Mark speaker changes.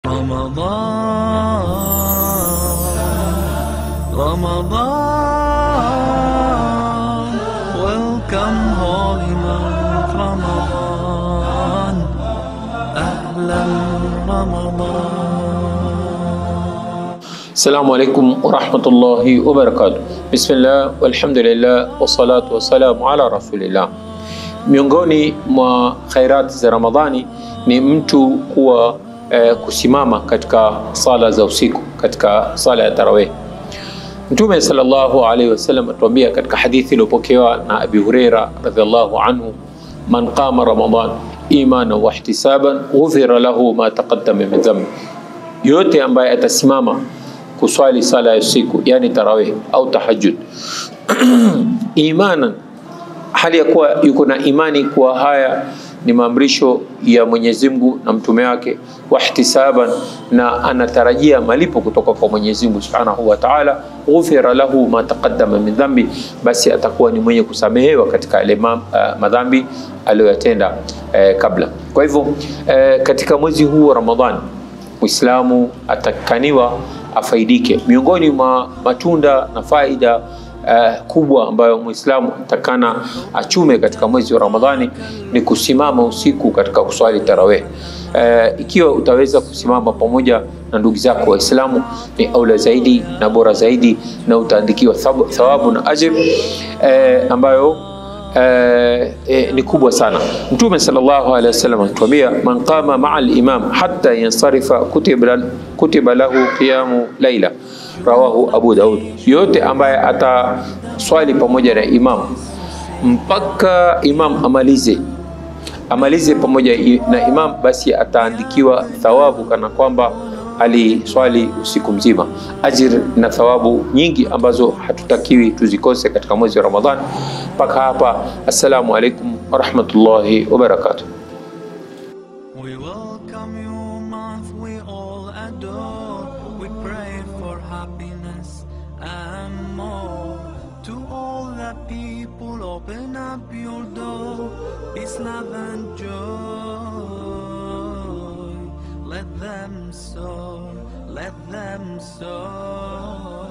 Speaker 1: Ramadan, Ramadan, welcome holy month Ramadan, Ahlan Ramadan.
Speaker 2: Assalamu alaikum warahmatullahi wabarakatuh. Bismillah walhamdulillah wassalatu wassalamu ala rasulillah. Miongoni mwa khairati za Ramadhani ni mtu kuwa eh, kusimama katika sala za usiku, katika sala ya tarawih. Mtume sallallahu alaihi wasallam atuambia katika hadithi iliyopokewa na Abi Huraira radhiallahu anhu, man qama ramadan imana wa ihtisaban ghufira lahu ma taqaddama min dhanbi, yote ambaye atasimama kuswali sala ya usiku yani tarawih au tahajjud imanan, hali ya kuwa yuko na imani kuwa haya ni maamrisho ya Mwenyezi Mungu na mtume wake, wahtisaban, na anatarajia malipo kutoka kwa Mwenyezi Mungu Subhanahu wa Ta'ala, ghufira lahu ma taqaddama min dhambi, basi atakuwa ni mwenye kusamehewa katika yale uh, madhambi aliyoyatenda uh, kabla. Kwa hivyo uh, katika mwezi huu wa Ramadhani Muislamu atakaniwa afaidike. Miongoni mwa matunda na faida uh, kubwa ambayo Muislamu atakana achume katika mwezi wa Ramadhani ni kusimama usiku katika kuswali tarawih. Uh, ikiwa utaweza kusimama pamoja na ndugu zako Waislamu ni aula zaidi na bora zaidi, na utaandikiwa thawabu na ajr uh, ambayo Uh, eh, ni kubwa sana. Mtume sallallahu alaihi wasallam anatuambia man qama maa al-imam hatta yansarifa kutiba, kutiba lahu qiyamu laila, rawahu Abu Daud. Yote ambaye ataswali pamoja na imam mpaka imam amalize amalize pamoja na imam, basi ataandikiwa thawabu kana kwamba aliswali usiku mzima, ajir na thawabu nyingi ambazo hatutakiwi tuzikose katika mwezi wa Ramadhani. Mpaka hapa, assalamu alaikum warahmatullahi wabarakatuh.
Speaker 1: We welcome you, month we all adore. We pray for happiness and more. To all the people, open up your door. Peace, love, and joy. Let them soar, let them soar.